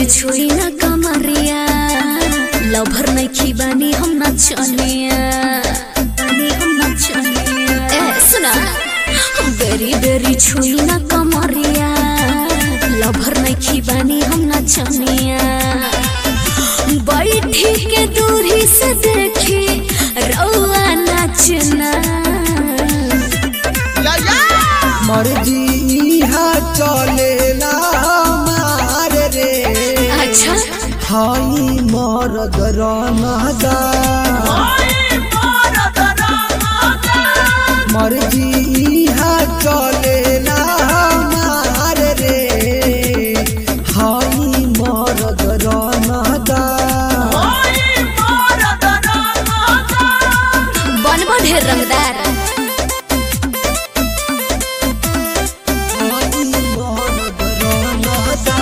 बेरी छुई ना कमरिया लभर नहीं खीबानी हम नचनिया बानी हम नचनिया ए सुना बेरी बेरी छुई ना कमरिया लभर नहीं खीबानी हम नचनिया बैठी के दूरी से देखी रउआ नचना मर्जी इहा चलेला मार रे अच्छा हाई मरद रनदा मर्जी इहा चलेला मार रे हाई मरद रनदा बनबो ढेर रंगदार हाई मरद रनदा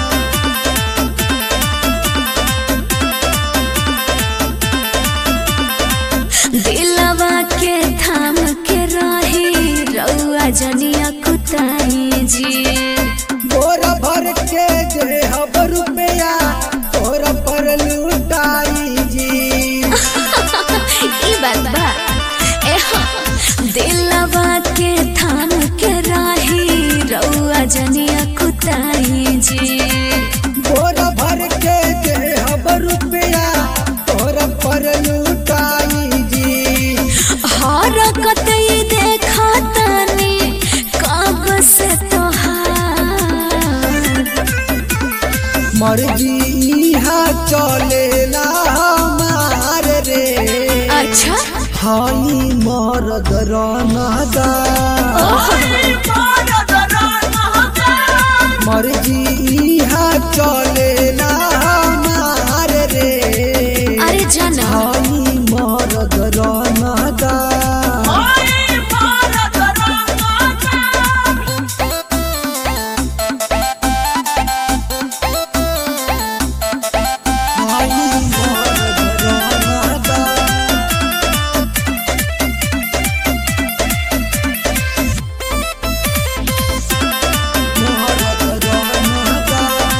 दिलवा के थाम के रही रउआ जनिया कुताई जी बोरा भर के देहब रुपया तोरा पर लुटाई जी ई बात बा ए हाँ। दिलवा के थाम के रही रउआ जनिया कुताई जी बोरा भर के देहब रुपया तोरा पर लुटाई जी हरकत ई देखा तनी कब से तोहार मर्जी इहा चलेला मार रे अच्छा हाई मरद रनदा मर्जी इहा चलेला मार रे अरे जाना हाई मरद रनदा हाई मरद रनदा मरद रनदा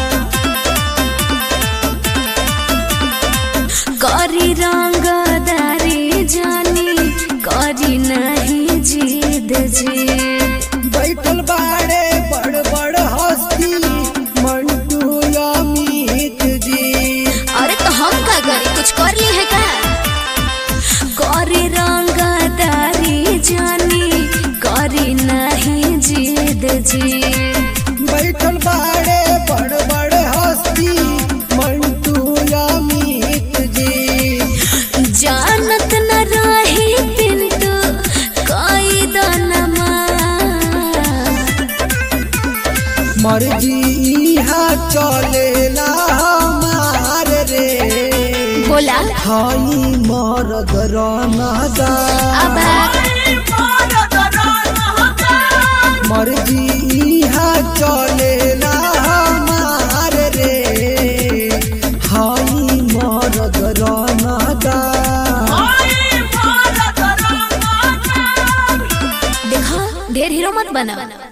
करी रंगदारी जानी करी नहीं जीद जी बैठल बाड़े बड़ बड़ हस्ती मंटू अमित जी अरे तो हम का करी कुछ कर ली है का करी रंगदारी जानी करी नहीं जीद जी बैठल बाड़े बड़ बड़ हस्ती मंटू अमित जी जानत न रही पिंटू कोई दनमा मर्जी इहा चलेला मार रे बोला हाई मरद रनदा अब मर्जी इहा चलेला मार रे हाई मरद रनदा देखो ढेर हीरो मत बना